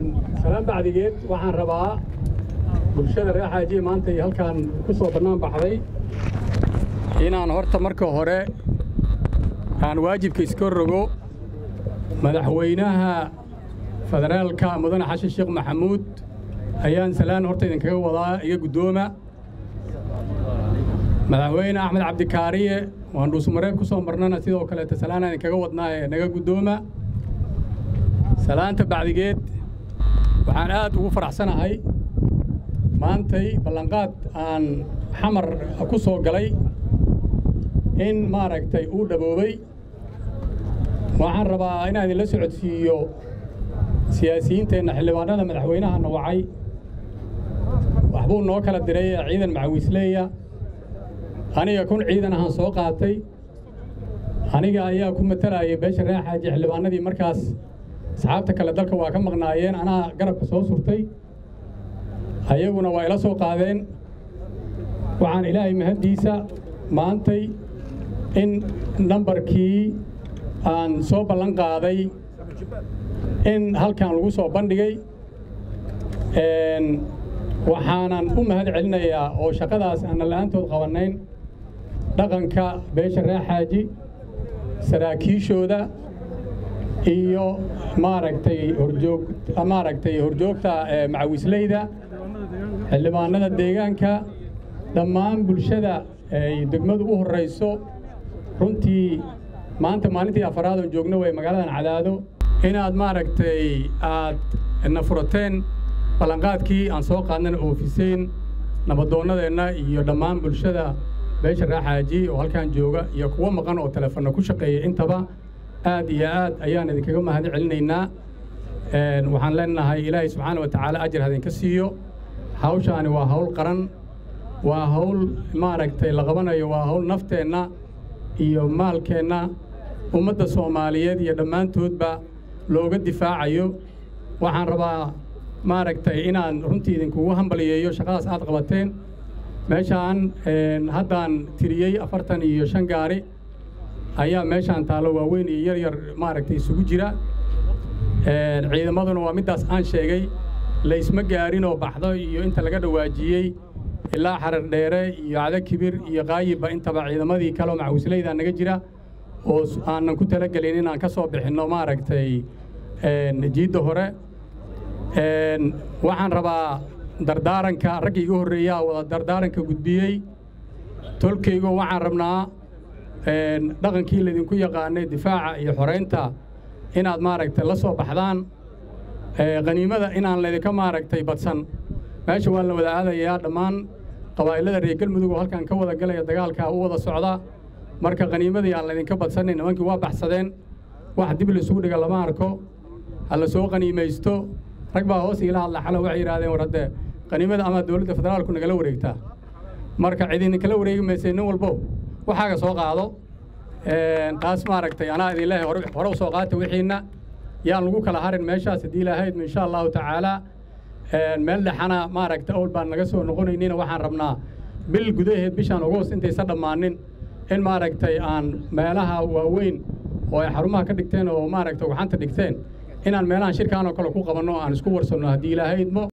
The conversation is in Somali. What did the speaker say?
salaan bacdigeed waxaan rabaa bulshada reer xaajiye maanta iyo halkaan ku soo bannaan baxday inaan horta marka hore aan waajibka iska rogo madaxweynaha federaalka mudane xashin sheekh maxamuud ayaan salaan horta idinkaga wadaa iga guddooma madaxweyne axmed cabdikaariye waan dhuusmareeb ku soo marnana sidoo kaleeta salaan aan idinkaga wadnaa ee naga guddooma salaanta bacdigeed waxaan aad ugu faraxsanahay maantay ballanqaad aan xamar ku soo galay in maaragtay uu dhaboobay waxaan rabaa inaan idinla socodsiiyo siyaasiyiinteenna xildhibaanada madaxweynahana wacay waxbuu noo kala diray ciidan macawiisleeya aniga kun ciidan ahaan soo qaatay aniga ayaa ku matalayay beesha reer xaaji xildhibaanadii markaas asxaabta kale dalka waa ka maqnaayeen anaa garabka soo surtay ayaguna waa ila soo qaadeen waxaan ilaahay mahaddiisa maantay in nambarkii aan soo ballan qaaday in halkan lagu soo bandhigay waxaanan u mahad celinayaa oo shaqadaas aanna la'aantood qabannayn dhaqanka beesha reer xaaji saraakiishooda iyo maaragtay horjoog maaragtay horjoogta macawisleyda xildhibaanada deegaanka dhammaan bulshada ay degmadu u horrayso runtii maanta maalintii afaraad oon joogno way magaaladan cadaado inaad maaragtay aad na furateen ballanqaadkii aan soo qaadnana oofiseen nabadoonnadeenna iyo dhammaan bulshada beesha raaxaaji oo halkan jooga iyo kuwo maqan oo teleefonna ku shaqeeya intaba aad iyo aad ayaan idinkaga mahad celinaynaa waxaan leenahay ilaahay subxaana wa tacaala ajar hadinka siiyo hawshaani waa hawl qaran waa hawl maaragtay la qabanayo waa hawl nafteenna iyo maalkeenna ummadda soomaaliyeed iyo dhammaantoodba looga difaacayo waxaan rabaa maaragtay inaan runtii idinkugu hambaliyeeyo shaqadaas aad qabateen meeshaan haddaan tiriyey afartan iyo shan gaari ayaa meeshaan taallo waaweyn iyo yar yar maaragtay isugu jira ciidamaduna waa middaas aan sheegay laysma gaarin oo baxdo iyo inta laga dhawaajiyey ilaa xarar dheere iyo cada kibir iyo qaayibba intaba ciidamadii kaleoo macawisleyda naga jira oo aanan ku talagelin inaan ka soo bixinno maaragtay jiidda hore waxaan rabaa dardaaranka raggii iga horreeyaa wada dardaaranka gudbiyey tolkaygo waxaan rabnaa dhaqankii laydinku yaqaanay difaaca iyo xoraynta inaad maaragtay la soo baxdaan qaniimada inaan laydinka maaragtay badsan meesha waa la wada aadayaa dhammaan qabaa'ilada reer galmudug oo halkan ka wada galaya dagaalkaa u wada socda marka qaniimadii aan laydinka badsanin nimankii waa baxsadeen wax dib laysugu dhiga lama arko ha la soo qaniimaysto rag baa hoos iila hadla xalo waxay yidhahdeen war haddee qaniimada ama dowladda federaalku nagala wareegtaa marka cidinkala wareegi maysay nin walbo waxaaga soo qaado taas maaragtay anaa idin leehay hore u soo qaata wixiinna yaan lagu kala harin meeshaas haddii ilaahayd insha allahu tacaalaa meel dhexana maaragta owl baan naga soo noqonaynina waxaan rabnaa bil gudaheed bishaan ogoos intaysa dhammaanin in maaragtay aan meelaha waaweyn oo ay xarumaha ka dhigteen oo maaragtay ugxanta dhigteen inaan meelahan shirkaan oo kale ku qabanno aan isku warsanno haddii ilaahaydmo